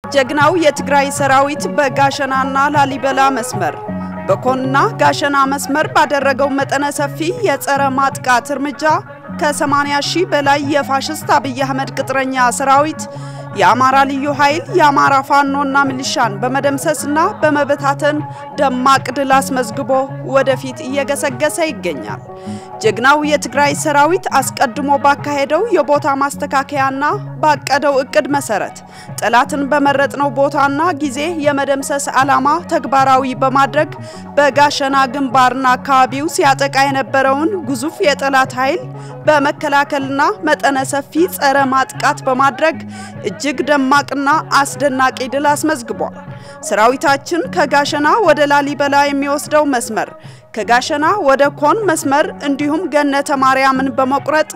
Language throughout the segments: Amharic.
ጀግናው የትግራይ ሰራዊት በጋሸናና ላሊበላ መስመር በኮንና ጋሸና መስመር ባደረገው መጠነ ሰፊ የጸረ ማጥቃት እርምጃ ከ80 ሺህ በላይ የፋሽስት አብይ አህመድ ቅጥረኛ ሰራዊት የአማራ ልዩ ኃይል የአማራ ፋኖና ሚሊሻን በመደምሰስና በመበታተን ደማቅ ድል አስመዝግቦ ወደፊት እየገሰገሰ ይገኛል። ጀግናው የትግራይ ሰራዊት አስቀድሞ ባካሄደው የቦታ ማስተካከያና ባቀደው እቅድ መሰረት ጠላትን በመረጥነው ቦታና ጊዜ የመደምሰስ ዓላማ ተግባራዊ በማድረግ በጋሸና ግንባርና አካባቢው ሲያጠቃ የነበረውን ግዙፍ የጠላት ኃይል በመከላከልና መጠነ ሰፊ ጸረ ማጥቃት በማድረግ እጅግ ደማቅና አስደናቂ ድል አስመዝግቧል። ሰራዊታችን ከጋሸና ወደ ላሊበላ የሚወስደው መስመር ከጋሸና ወደ ኮን መስመር እንዲሁም ገነተ ማርያምን በመቁረጥ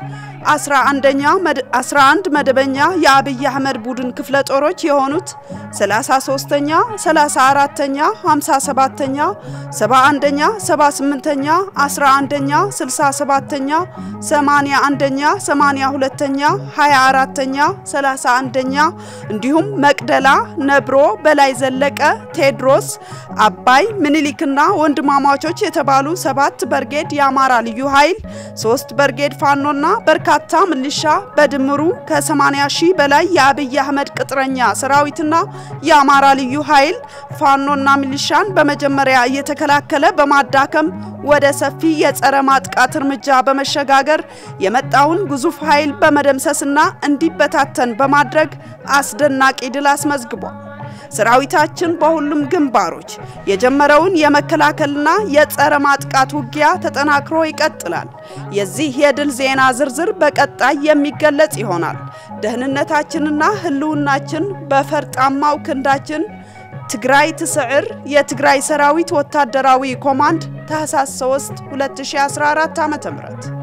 11ኛ 11 መደበኛ የአብይ አህመድ ቡድን ክፍለ ጦሮች የሆኑት 33ኛ፣ 34ኛ፣ 57ኛ፣ 71ኛ፣ 78ኛ፣ 11ኛ፣ 67ኛ፣ 81ኛ፣ 82ኛ፣ 24ኛ፣ 31ኛ እንዲሁም መቅደላ፣ ነብሮ፣ በላይ ዘለቀ፣ ቴዎድሮስ፣ አባይ፣ ምኒልክና ወንድማማቾች የተባሉ ሰባት በርጌድ የአማራ ልዩ ኃይል፣ ሶስት በርጌድ ፋኖና በርካታ ሚሊሻ በድምሩ ከ80 ሺህ በላይ የአብይ አህመድ ቅጥረኛ ሰራዊትና የአማራ ልዩ ኃይል ፋኖና ሚሊሻን በመጀመሪያ እየተከላከለ በማዳከም ወደ ሰፊ የጸረ ማጥቃት እርምጃ በመሸጋገር የመጣውን ግዙፍ ኃይል በመደምሰስና እንዲበታተን በማድረግ አስደናቂ ድል አስመዝግቧል። ሰራዊታችን በሁሉም ግንባሮች የጀመረውን የመከላከልና የጸረ ማጥቃት ውጊያ ተጠናክሮ ይቀጥላል። የዚህ የድል ዜና ዝርዝር በቀጣይ የሚገለጽ ይሆናል። ደህንነታችንና ሕልውናችን በፈርጣማው ክንዳችን። ትግራይ ትስዕር የትግራይ ሰራዊት ወታደራዊ ኮማንድ ታህሳስ 3 2014 ዓ.ም